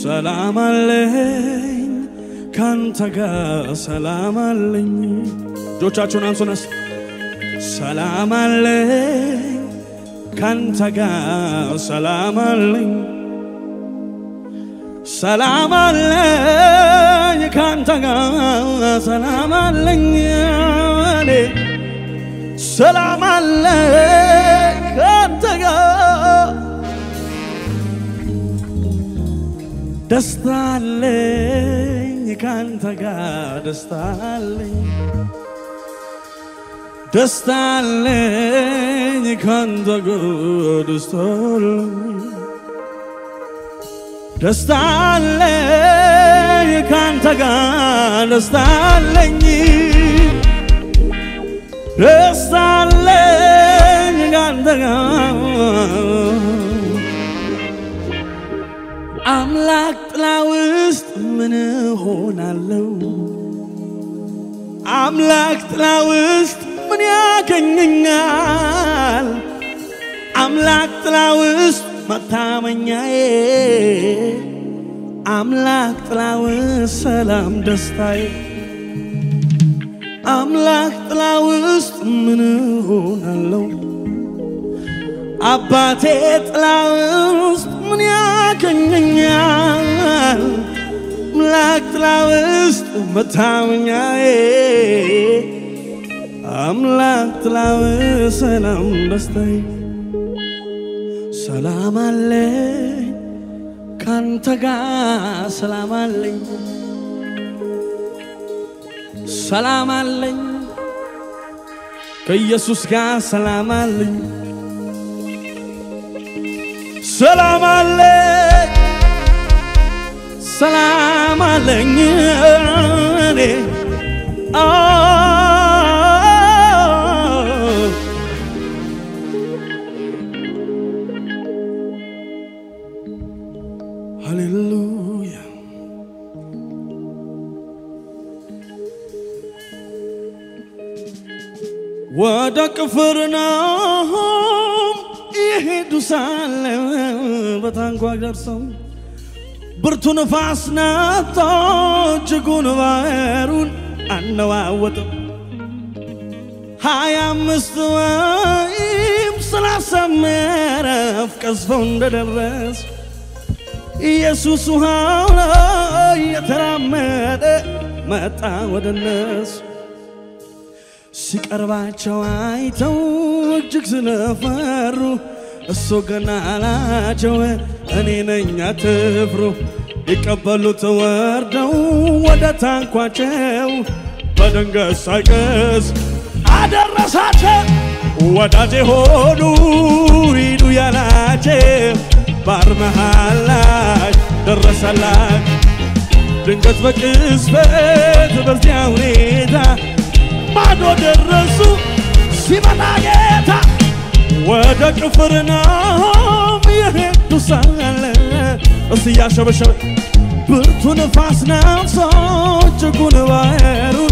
ሰላም አለኝ ካንተ ጋር ሰላም አለኝ። እጆቻችሁን አንሱነስ ሰላም አለኝ ካንተ ጋር ሰላም አለኝ ሰላም አለኝ ካንተ ጋር ሰላም አለኝ እኔ ሰላም አለኝ ካንተ ጋር ደስታ አለኝ ካንተ ጋር ደስታ አለኝ ደስታ አለኝ ካንተ ጋር ደስታ አለኝ ደስታ አለኝ ካንተ ጋር ደስታ አለኝ ደስታ አለኝ ካንተ ጋር አምላክ ጥላ ውስጥ ምን ሆናለሁ? አምላክ ጥላ ውስጥ ምን ያገኘኛል? አምላክ ጥላ ውስጥ መታመኛዬ አምላክ ጥላ ውስጥ ሰላም ደስታዬ አምላክ ጥላ ውስጥ ምን ሆናለሁ? አባቴ ጥላ ውስጥ ምን ያገኘኛል? አምላክ ጥላ ውስጥ መታመኛዬ አምላክ ጥላ ውስጥ ሰላም ደስታዬ ሰላም አለኝ ካንተ ጋር ሰላም አለኝ ሰላም አለኝ ከኢየሱስ ጋር ሰላም አለኝ ሰላም አለኝ ሰላም አለኝ እኔ ሃሌሉያ ወደ ቅፍርናሆም ይሄዱ ሳለ በታንኳ ደርሰው ብርቱ ነፋስ ነጥቶ እጅጉን ባህሩን አነዋወጠው። ሀያ አምስት ወይም ሰላሳ ምዕራፍ ቀዝፈው እንደደረስ ኢየሱስ ውሃው ላይ የተራመደ መጣ ወደ እነሱ። ሲቀርባቸው አይተው እጅግ ስለፈሩ እሱ ገና አላቸው እኔ ነኝ አትፍሩ። ሊቀበሉት ወርደው ወደ ታንኳቸው በድንገት ሳይቀስ አደረሳቸው። ወዳጄ ሆኑ ሂዱ ያላቸው ባሕር መሃል ላይ ደረሰላቸው። ድንገት በቅጽበት በዚያ ሁኔታ ማዶ ደረሱ ሲመጣ ጌታ ወደ ቅፍርናሆም የሄዱ ሳለ እስ እያሸበሸበ ብርቱ ንፋስ ነፍሶ እጅጉን ባህሩን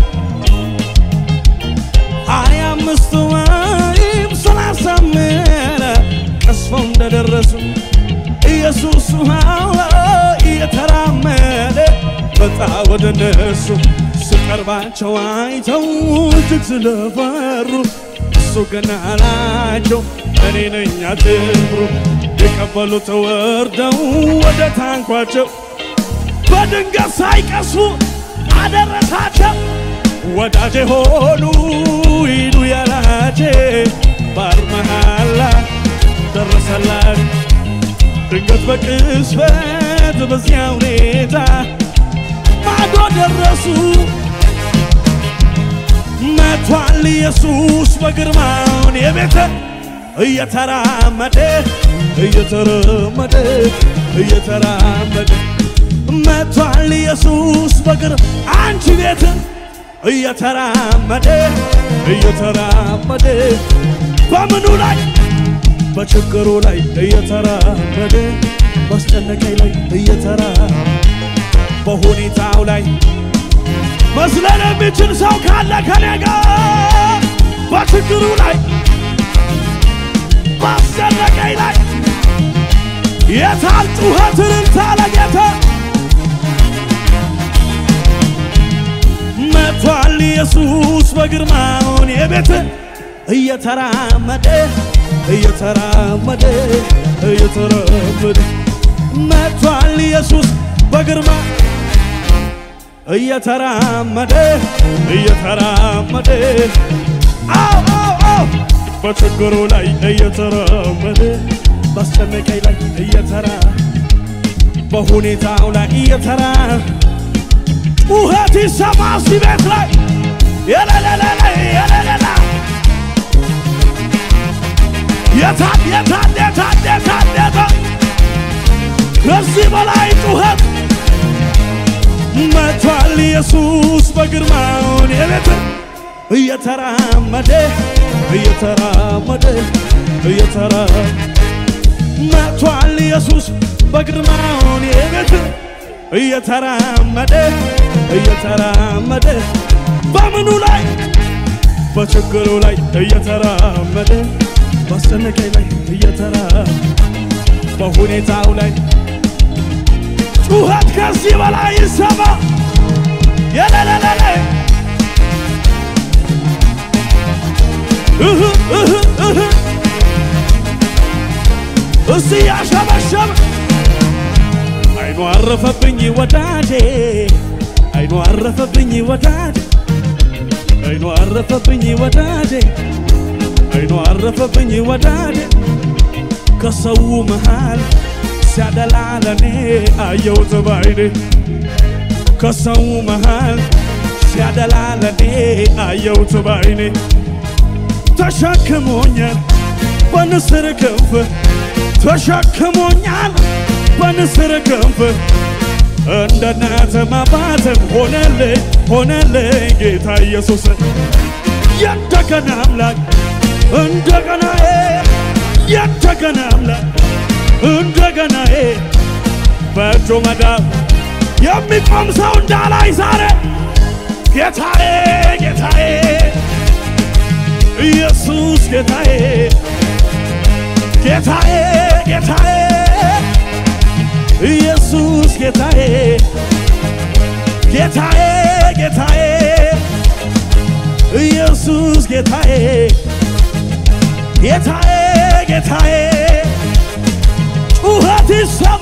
ሀያ አምስት ወይም ሰላሳ ምዕራፍ ቀስፈው እንደደረሱ ኢየሱስ ውሃው እየተራመደ መጣ ወደ እነሱ ሲቀርባቸው አይተው እጅግ ስለፈሩ እሱ ገና አላቸው እኔ ነኝ አትፍሩ። የቀበሉት ወርደው ወደ ታንኳቸው በድንገት ሳይቀሱ አደረሳቸው። ወዳጄ ሆኑ ሂዱ ያላቸው ባሕር መሃል ላይ ደረሰላቸው። ድንገት በቅጽበት በዚያ ሁኔታ ማዶ ደረሱ። መቷል ኢየሱስ በግርማውን የቤተ እየተራመደ እየተራመደ እየተራመደ መቷል ኢየሱስ በግር አንቺ ቤት እየተራመደ እየተራመደ በምኑ ላይ በችግሩ ላይ እየተራመደ ማስጨነቀኝ ላይ እየተራ በሁኔታው ላይ መስለን የሚችል ሰው ካለ ከኔ ጋር በችግሩ ላይ ማስጨነቀኝ ላይ የታል ጩኸት እልልታ ለጌታ ኢየሱስ በግርማውን የቤት እየተራመደ እየተራመደ እየተራመደ መጥቷል ኢየሱስ በግርማ እየተራመደ እየተራመደ አው አው አው በችግሩ ላይ እየተራመደ ባስጨነቀኝ ላይ እየተራ በሁኔታው ላይ እየተራ ጩኸት ይሰማ እዚህ ቤት ላይ የለለለለ የለለላ የታል የታል የታል የታል የታል ከዚህ በላይ ጩኸት መቷል ኢየሱስ በግርማውን የቤት እየተራመደ እየተራመደ እየተራ መቷል ኢየሱስ በግርማውን የቤት እየተራመደ እየተራመደ በምኑ ላይ በችግሩ ላይ እየተራመደ ባስጨነቀኝ ላይ እየተራ በሁኔታው ላይ ጩኸት ከዚህ በላይ ይሰማ የለለለለ እህ እህ እህ እስቲ ያሸበሸበ አይኑ አረፈብኝ ወዳጄ አይኑ አረፈብኝ ወዳጄ አይኑ አረፈብኝ ወዳጄ አይኑ አረፈብኝ ወዳጄ ከሰው መሃል ሲያደላ ለኔ አየሁት ባይኔ ከሰው መሃል ሲያደላ ለኔ አየሁት ባይኔ ተሸክሞኛል በንስር ክንፍ ተሸክሞኛል በንስር ክንፍ እንደ እናትም አባትም ሆነልኝ ሆነልኝ ጌታ ኢየሱስ የእንደገና አምላክ እንደገና የእንደገና አምላክ እንደገና በእጁ መዳፍ የሚቆም ሰው እንዳላይ ዛሬ ጌታዬ ጌታዬ ኢየሱስ ጌታዬ ጌታዬ ጌታዬ ኢየሱስ ጌታዬ ጌታዬ ጌታዬ ኢየሱስ ጌታዬ ጌታዬ ጌታዬ ጩኸት ይሰማ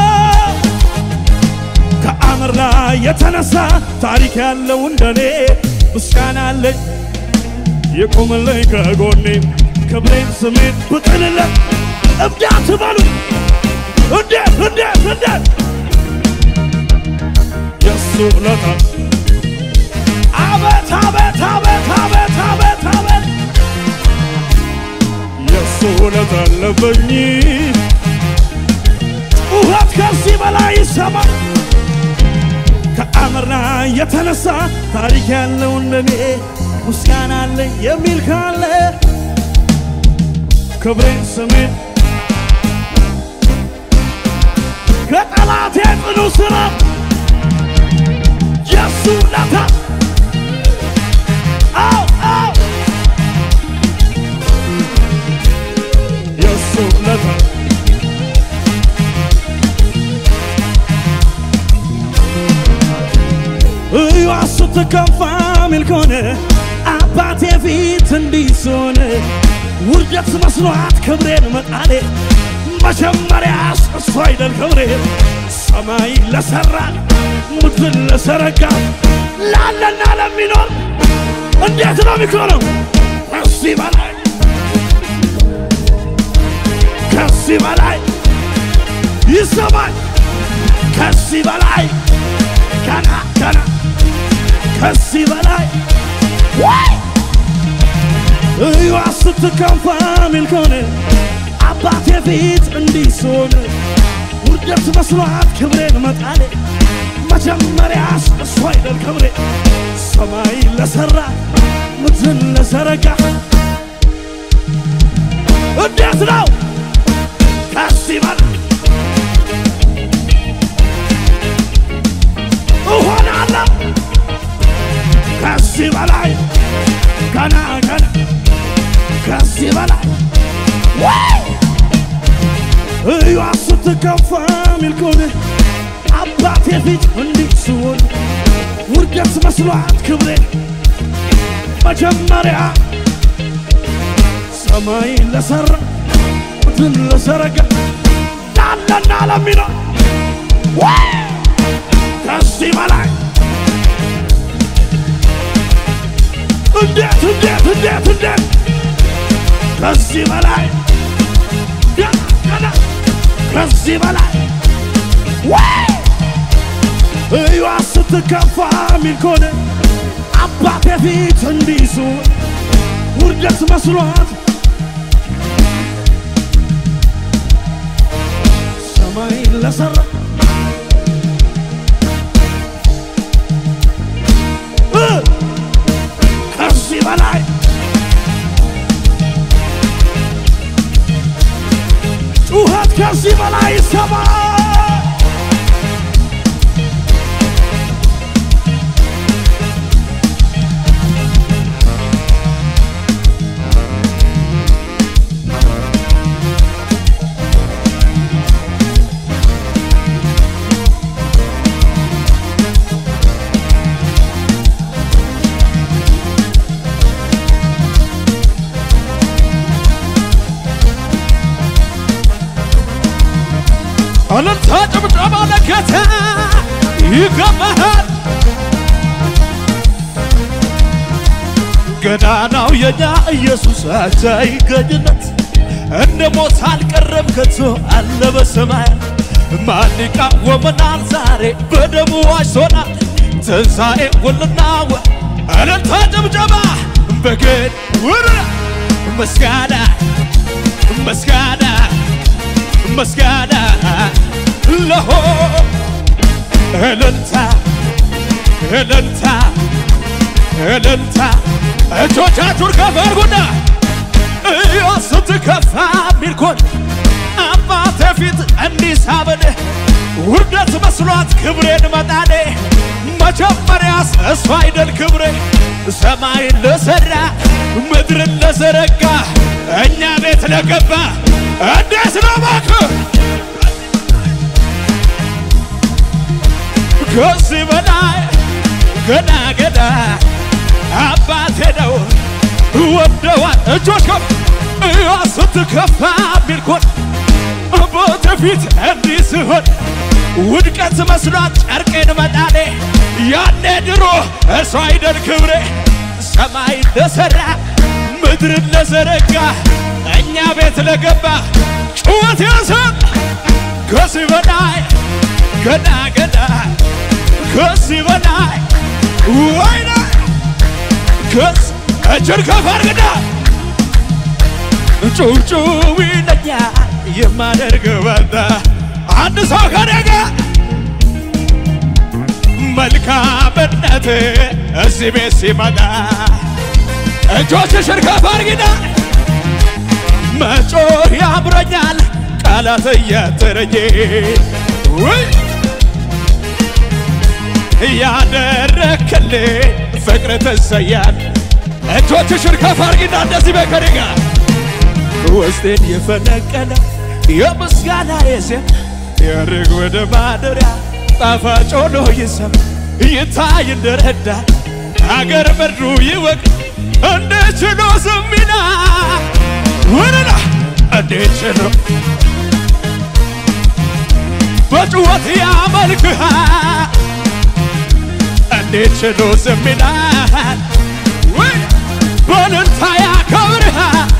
ከአምር ላይ የተነሳ ታሪክ ያለው እንደኔ ምስጋና አለኝ የቆመልኝ ከጎኔ ክብሬን ስሜን ብጥልለት እብዳት በሉ እንዴት እንዴት እንዴት የሱ ውለታ አቤት አቤት አቤት አቤት አቤት አቤት የሱ ውለታ አለብኝ ጩኸት ከዚህ በላይ ይሰማ ከአምርና የተነሳ ታሪክ ያለው እንደኔ ምስጋና አለኝ የሚል ካለ ክብሬን ስሜን ከጠላቴ ጽኑ ስራ የሱ ውለታ አው አው የሱ ውለታ እዩዋ ስትከፋ ሚል ከሆነ አባቴ ፊት እንዲህ ስሆን ውርደት መስሏት ክብሬን መጣሌ መጀመሪያስ እሱ አይደል ክብሬ ሰማይ ለሠራ ምድርን ለዘረጋ ላለና ለሚኖር እንዴት ነው የሚሆነው? ከዚህ በላይ ከዚህ በላይ ይሰማል። ከዚህ በላይ ገና ገና ከዚህ በላይ ወይ እዩዋ ስትከፋ ሚል ከሆነ አባቴ ፊት እንዲህ ስሆን ውርደት መስሏት ክብሬን መጣሌ መጀመሪያስ እሱ አይደል ክብሬ ሰማይ ለሠራ ምድርን ለዘረጋ እንዴት ነው ከዚህ በላይ እሆናለሁ ከዚህ በላይ ገና ገና ከዚህ በላይ ወይ እዩዋ ስትከፋ ሚል ከሆነ አባቴ ፊት እንዲህ ስሆን ውርደት መስሏት ክብሬን መጀመሪያ ሰማይ ለሰራ ምድርን ለዘረጋ ላለና ለሚኖር ወይ ከዚህ በላይ እንዴት እንዴት እንዴት እንዴት ከዚህ በላይ ገና ገና ከዚህ በላይ ወይ እዩዋ ስትከፋ ሚል ከሆነ አባቴ ፊት እንዲሱ ውርደት መስሏት ሰማይ ለሰራ እ ከዚህ በላይ ጩኸት ከዚህ በላይ ይሰማ እልልታ ጭብጨባ ለጌታ ይገባሃል። ገናናው የኛ ኢየሱስ አንተ ይገኝነት እንደ ሞት አልቀረም ከቶ አለ በሰማይ ማን ይቃወመናል ዛሬ በደሙ ዋጅቶናል ትንሣኤ ውልናወ እልልታ ጭብጨባ በግድ ውር ምስጋና ምስጋና ምስጋና ለሆ እልልታ እልልታ እልልታ እጆቻችሁን ከፍ አድርጉና እዮ ስትከፋ ሚልኮን አባቴ ፊት እንዲህ ሳበን ውርደት መስሏት ክብሬን መጣኔ መጀመሪያስ እሱ አይደል ክብሬ ሰማይን ለሠራ ምድርን ለዘረጋ እኛ ቤት ለገባ እንዴት ነው እባክህ ከዚህ በላይ ገና ገና አባቴ ነው ወደዋል እጆች ከፍ እያ ስትከፋ ሚልኮን አባቴ ፊት እንዲህ ሲሆን ውድቀት መስሏት ጨርቄን መጣኔ ያኔ ድሮ እሱ አይደል ክብሬ ሰማይ ለሠራ ምድርን ለዘረጋ እኛ ቤት ለገባ ጩኸት ያሰብ ከዚህ በላይ ገና ገና ከዚህ በላይ ወይኔ ከስ እጅን ከፍ አድርግና ጩብጩብ ይለኛል የማደርግ በዛ አንድ ሰው ከኔ ጋር መልካምነት እዚህ ቤት ሲመጣ እጆችሽን ከፍ አድርጊና መጮህ ያምረኛል ቃላት እያጠረኝ ውይ ያደረክልኝ ፍቅር ትሰያል እጆችሽን ከፍ አድርጊና እንደዚህ በከኔ ጋር ውስጤን የፈነቀለ የምስጋና የዜማ ያርግ ወደ ማደሪያ ጣፋጭ ሆኖ ይሰማ ይታይ እንደረዳ አገር ምድሩ ይወቅ እንደ ችሎ ዝም ይላል ወረዳ እንደ ችሎ በጩኸት ያመልክሃል እንደ ችሎ ዝም ይላል ወይ በእልልታ ያከብርሃል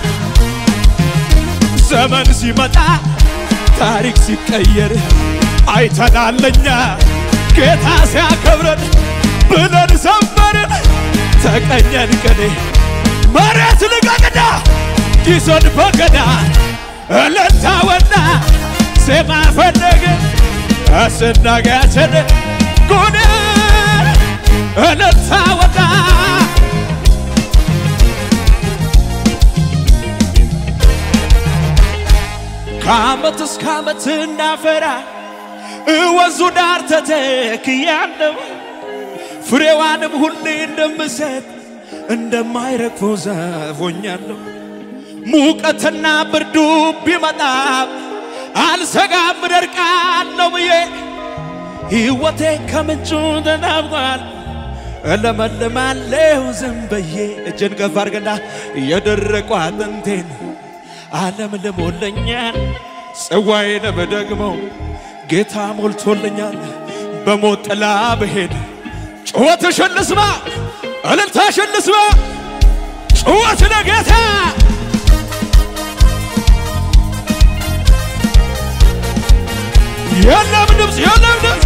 ዘመን ሲመጣ ታሪክ ሲቀየር አይተናለኛ ጌታ ሲያከብረን ብለን ዘመርን ተቀኘን ቅኔ መሬት ልቀቅና ኪሶን በገዳ እልልታ ወጣ ዜማ ፈለገ አስናጋችን ጉድ እልልታ ወጣ ከዓመት እስከ ዓመት እናፈራ ወንዙ ዳር ተተክያለሁ ፍሬዋንም ሁሌ እንደምሰጥ እንደማይረግፈው ዛፍ ሆኛለሁ። ሙቀትና ብርዱ ቢመጣም አልሰጋም እደርቃለሁ ብዬ ሕይወቴ ከምንጩ ተናፍቋል። እለመልማለሁ ዝም ብዬ እጅን ከፍ አድርገና የደረቁ አጥንቴን ዓለም ልሞለኛል ጽዋዬንም ደግሞ ጌታ ሞልቶልኛል። በሞት ጥላ ብሄድ ጩኸትሽን ልስማ፣ እልልታሽን ልስማ፣ ጩኸት ለጌታ የለም ድምፅ የለም ድምፅ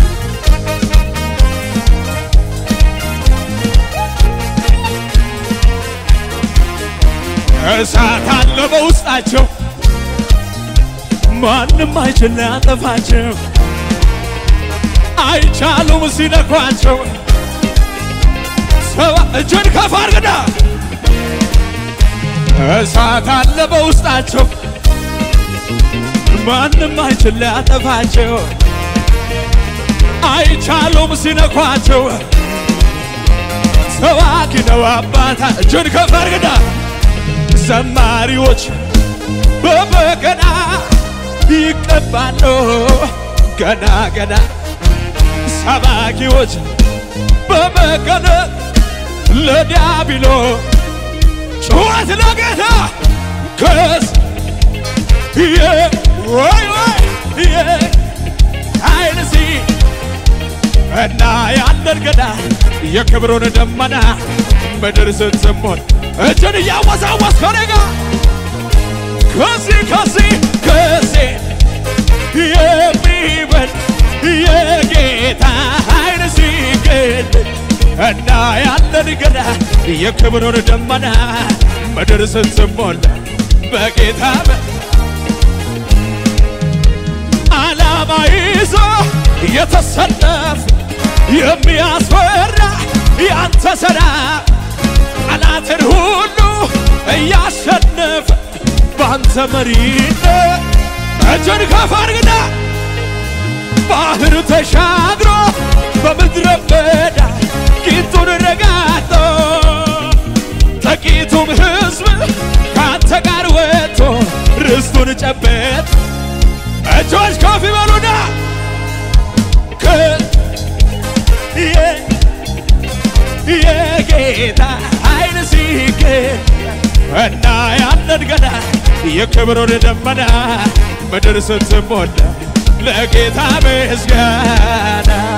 እሳት አለ በውስጣቸው ማንም አይችል ሊያጠፋቸው አይቻሉም ሲነኳቸው ሰባ እጅን ከፍ አድርግና እሳት አለ በውስጣቸው ማንም አይችል ሊያጠፋቸው አይቻሉም ሲነኳቸው ሰባኪ ነው አባታ እጅን ከፍ አድርግና ዘማሪዎች በበገና ይቀባሉ ገና ገና ሰባኪዎች በበገና ለዲያብሎ ጩኸት ለጌታ ከስ ወይ ወይ ኃይል ሲ እና ያለን ገና የክብሩን ደመና ምድር ስትሞል እጅን እያወዛወዝ ከኔ ጋር ከዚህ ከዚህ ከዚህ የሚበል የጌታ ኃይል ሲገድ እና ያለን ገና የክብሩን ደመና ምድር ስትሞላ በጌታ በ- ዓላማ ይዞ የተሰለፍ የሚያስፈራ ያንተ ሥራ ጠላትን ሁሉ እያሸነፈ በአንተ መሪነት እጅን ከፍ አድርግና ባህር ተሻግሮ በምድረ በዳ ቂጡን ረጋግጦ ጥቂቱም ሕዝብ ከአንተ ጋር ወጥቶ ርስቱን ጨበጥ እጆች ከፍ ይበሉና ከ- የ- የጌታ ኃይል ሲገኝ እና ያንን ገና የክብሩን ደመና ምድር ስትሞላ ለጌታ ምስጋና